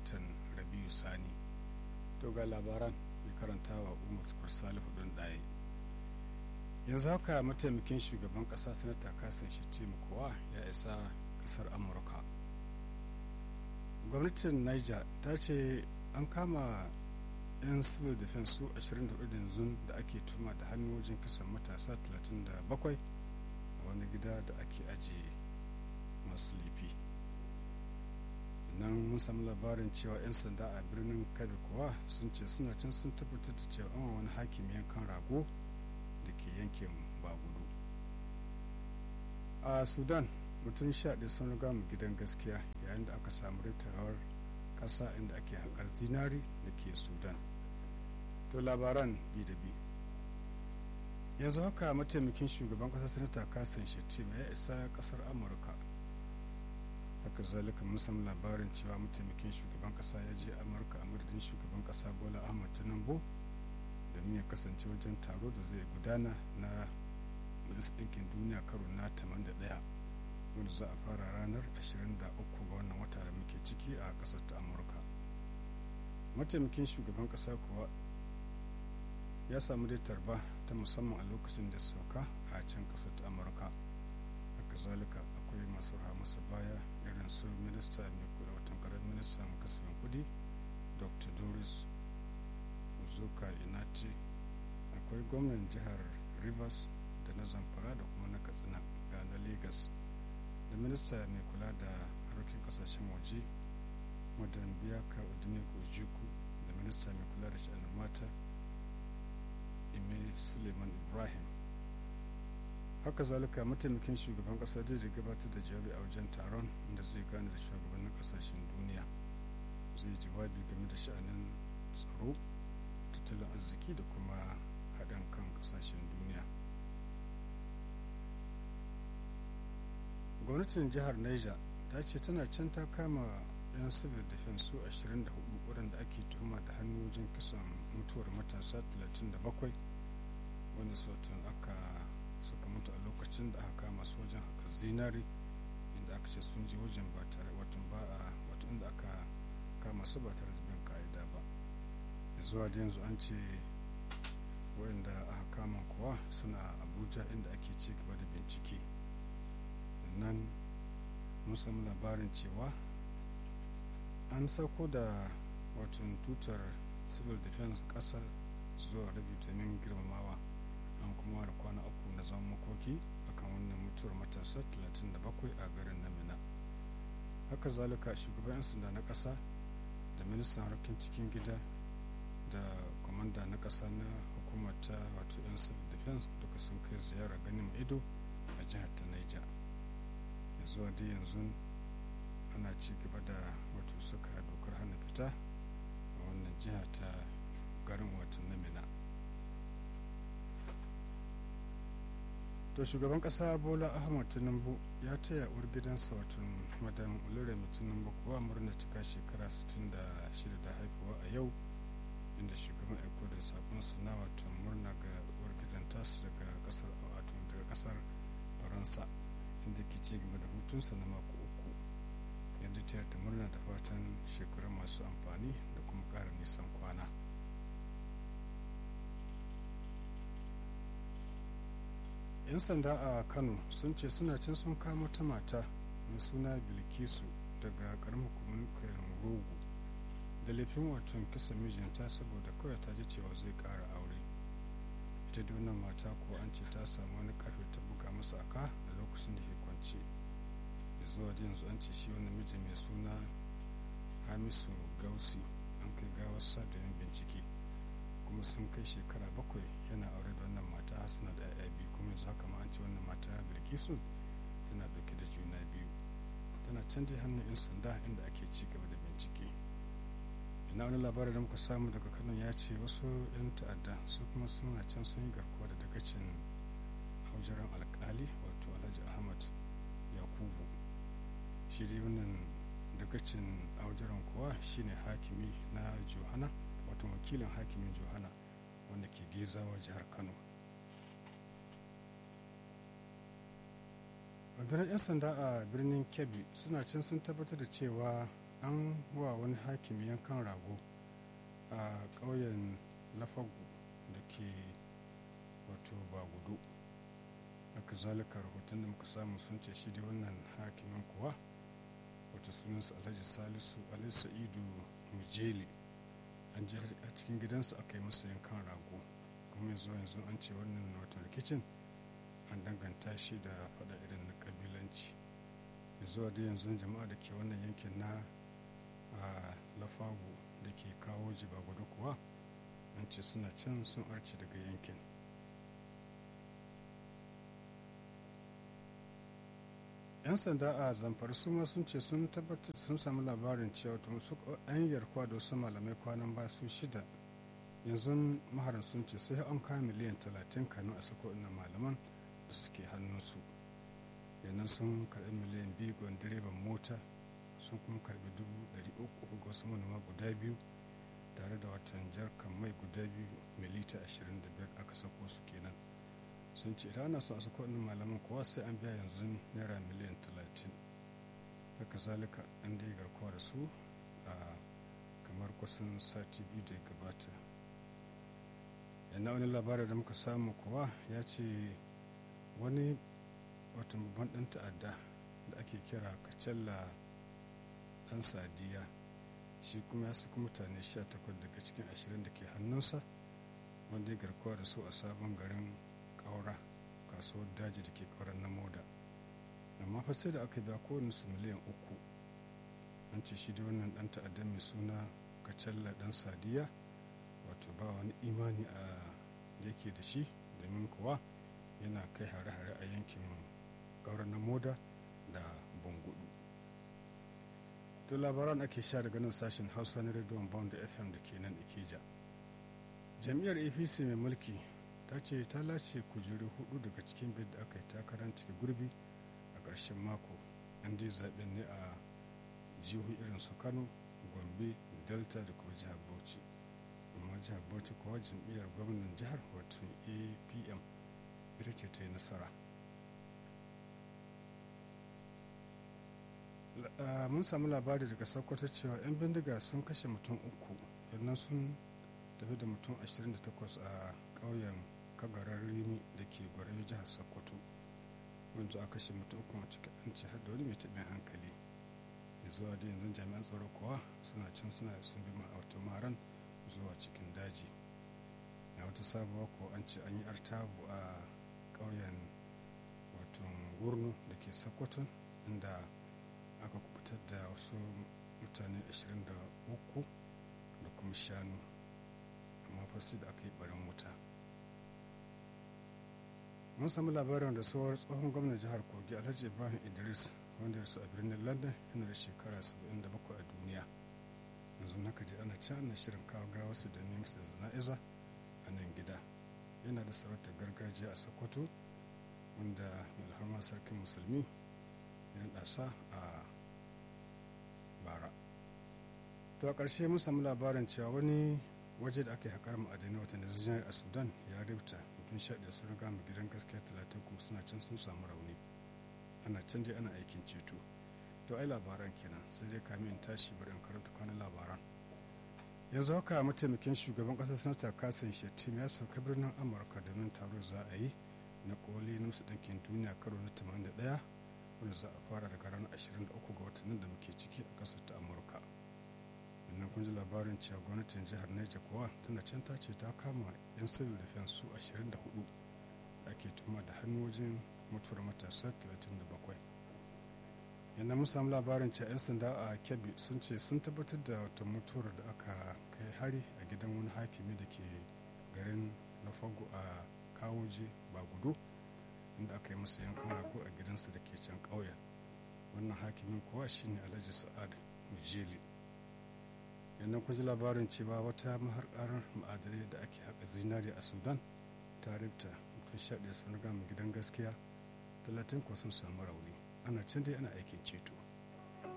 watan rabiu sani to ga labaran mai karantawa umar tukur salihu don ɗaya yanzu haka mataimakin shugaban ƙasa sanata kasan shi kowa ya isa ƙasar amurka gwamnatin niger ta ce an kama 'yan civil defense su 24 yanzu da ake tuma da hannu wajen kisan matasa 37 a wani gida da ake ajiye masu laifi nan mun samu labarin cewa 'yan sanda a birnin kabi kuwa sun ce suna can sun tabbatar da cewa an wani hakimi yankan rago da ke yankin bagudu a sudan mutum sha ɗaya sun riga mu gidan gaskiya yayin da aka samu ritawar ƙasa inda ake haƙar zinari da ke sudan to labaran bi da bi yanzu haka mataimakin shugaban ƙasar sanata kasan shettima ya isa ƙasar amurka haka zalika mun samu labarin cewa mataimakin shugaban ƙasa ya je amurka a madadin shugaban ƙasa bola ahmad tinubu domin ya kasance wajen taro da zai gudana na majalisar ɗinkin duniya karo na 81 wanda za a fara ranar 23 ga wannan wata da muke ciki a ƙasar ta amurka mataimakin shugaban ƙasa kuwa ya samu dai tarba ta musamman a lokacin da sauka a can ƙasar ta amurka haka zalika akwai masu masa baya irin su minista mai kula watan karar ministan kasafin kudi dr doris zuka inati akwai gwamnan jihar rivers da na zamfara da kuma na katsina ga na lagos da minista mai kula da harkokin kasashen waje madan biyaka udine ojuku da minista mai kula da sha'anin mata ime suleiman ibrahim haka zalika mataimakin shugaban kasa zai gabatar da jawabi a wajen taron da zai gane da shugabannin kasashen duniya zai jawabi game da sha'anin tsaro tattalin arziki da kuma haɗin kan kasashen duniya gwamnatin jihar niger ta ce tana can ta kama 'yan civil defense su 24 waɗanda ake tuhuma da hannu wajen kisan mutuwar matasa 37 wanda sautin aka suka mutu a lokacin da aka kama su wajen haka zinari inda aka ce sun je wajen ba tare watan ba a wato inda aka kama su ba tare da bin ka'ida ba zuwa da yanzu an ce wayanda aka kama kuwa suna abuja inda ake ci gaba da bincike nan mun samu labarin cewa an sauko da watan tutar civil defense ƙasa zuwa rabi domin girmamawa an kuma da kwana uku na zaman makoki akan wannan mutuwar matasa 37 a garin namina haka zalika shugaban 'yan sanda na ƙasa da ministan harkokin cikin gida da kwamanda na ƙasa na hukumar ta wato 'yan civil defense duka sun kai ziyara ganin ido a jihar ta niger zuwa dai yanzu ana ci gaba da wato suka dokar hana fita a wannan jiha ta garin watan namina to shugaban kasa bola ahmad tinubu ya taya uwar gidansa watan madan uluremi tinubu kuwa murna cika shekara 66 da haifuwa a yau inda shugaban aiko da sabon suna watan murna ga uwar gidan tasu daga kasar wato daga kasar faransa inda ke ci gaba da hutunsa na mako uku yadda ta ta murna da fatan shekaru masu amfani da kuma ƙara nisan kwana yan sanda a kano sun ce suna can sun kama ta mata mai suna bilkisu daga ƙaramin hukumar rogo da laifin watan kisa mijinta saboda kawai ta ji cewa zai ƙara aure ita da wannan mata ko an ce ta samu wani karfe ta buga masa aka a lokacin da ke kwance zuwa da yanzu an ce shi wani miji mai suna hamisu gausi an kai gawarsa domin bincike kuma sun kai shekara bakwai yana aure da wannan mata suna da yaya biyu kuma yanzu haka ma an ce wannan mata bilkisu tana dauke da juna biyu tana canja hannun yan sanda inda ake ci gaba da bincike ina wani labarin da muka samu daga kano ya ce wasu 'yan ta'adda su kuma suna can sun yi garkuwa da dagacin haujaran alkali wato alhaji ahmad yakubu shi dai wannan dagacin haujaran kuwa shine hakimi na johana wato wakilin hakimin johana wanda ke gezawa jihar kano rundunar 'yan sanda a birnin kebbi suna can sun tabbatar da cewa an wa wani hakimi yankan rago a ƙauyen lafagu da ke wato ba gudu haka zalika rahoton da muka samu sun ce shi da wannan hakimin kuwa wata sunansa alhaji salisu alhaji sa'idu mujeli an je a cikin gidansa aka yi masa yankan rago kuma yanzu yanzu an ce wannan wata rikicin an danganta shi da faɗa irin na kabilanci zuwa da yanzu jama'a da ke wannan yankin na a lafagu da ke kawo jiba gudu kuwa an ce suna can sun arce daga yankin yan sanda a zamfara su ma sun ce sun tabbatar sun samu labarin cewa tun su an yarkwa da wasu malamai kwanan ba su shida yanzu maharan sun ce sai an kawo miliyan talatin kanu a sako ina malaman da suke hannunsu yannan sun karbi miliyan biyu ga direban mota sun kuma karbi dubu dari uku ga wasu manoma guda biyu tare da watan jarkan mai guda biyu milita ashirin da biyar aka sako su kenan sun ce idan ana so a sako ɗin malaman kowa sai an biya yanzu naira miliyan talatin haka zalika an dai garkuwa da su a kamar kusan sati biyu da ya gabata yana wani labarin da muka samu kuwa ya ce wani watan babban ɗan ta'adda da ake kira kacalla ɗan sadiya shi kuma ya saki mutane 18 daga cikin 20 da ke hannunsa wanda ya garkuwa da su a sabon garin ƙaura kasuwar daji da ke ƙauran na moda amma fa sai da aka biya kowane su miliyan uku an ce shi da wannan ɗan ta'adda mai suna kacalla ɗan sadiya wato ba wani imani a da yake da shi domin kuwa yana kai hare-hare a yankin ƙauran na moda da bungudu to labaran ake sha daga nan sashen hausa na rediyon bond fm da ke nan ikeja jam'iyyar apc mai mulki ta ce ta lashe kujeru hudu daga cikin bid da aka yi takarar cike gurbi a ƙarshen mako an dai zaɓen ne a jihu irin su kano gombe delta da kuma jihar bauchi amma jihar bauchi kuwa jam'iyyar gwamnan jihar wato apm ita ce ta yi nasara mun samu labari daga sokoto cewa 'yan bindiga sun kashe mutum uku yannan sun tafi da mutum 28 a ƙauyen kagarar rimi da ke gwarin jihar sokoto wanda aka kashe mutum uku a cikin an ce har da wani mai taɓin hankali da zuwa da yanzu jami'an tsaro kuwa suna can suna sun bi ma'autar maran zuwa cikin daji a wata sabuwa ko an ce an yi artabu a ƙauyen wato gurnu da ke sokoto inda aka kubutar da wasu mutane 23 da kuma shanu amma fasi da aka yi barin wuta mun samu labarin da tsohon tsohon gwamnan jihar kogi alhaji ibrahim idris wanda ya rasu a birnin london yana da shekara 77 a duniya yanzu naka je ana can ana shirin kawo gawa su da neman da zana'iza a nan gida yana da sarautar gargajiya a sokoto wanda mai alharma sarkin musulmi ya ɗasa a bara to a ƙarshe mun samu labarin cewa wani waje da aka yi haƙar ma'adanai wata da a sudan ya ribta mutum sha ɗaya sun riga mu gidan gaskiya talatin kuma suna can sun samu rauni ana can dai ana aikin ceto to ai labaran kenan sai dai kamin tashi bari in karanta kwanan labaran yanzu haka mataimakin shugaban ƙasar sanata kasan shettim ya sauka birnin amurka domin taro za a yi na koli na musu ɗinkin duniya karo na 81 wanda za a fara daga ranar 23 ga watan da muke ciki a ƙasar ta amurka sannan kun ji labarin cewa gwamnatin jihar niger kuwa tana can ta ce ta kama 'yan civil defense su 24 da ake tuma da hannu wajen mutuwar matasa 37 yana mun samu labarin cewa 'yan sanda a kebbi sun ce sun tabbatar da wata mutuwar da aka kai hari a gidan wani hakimi da ke garin lafago a kawoje ba gudu inda aka yi masa yankan rago a gidansa da ke can ƙauyen wannan hakimin kuwa shine alhaji sa'ad mujeli yannan kun ji labarin cewa wata maharkar ma'adanai da ake haƙa zinari a sudan ta ribta mutum sha ɗaya sun gama gidan gaskiya talatin ko sun samu rauni ana can dai ana aikin ceto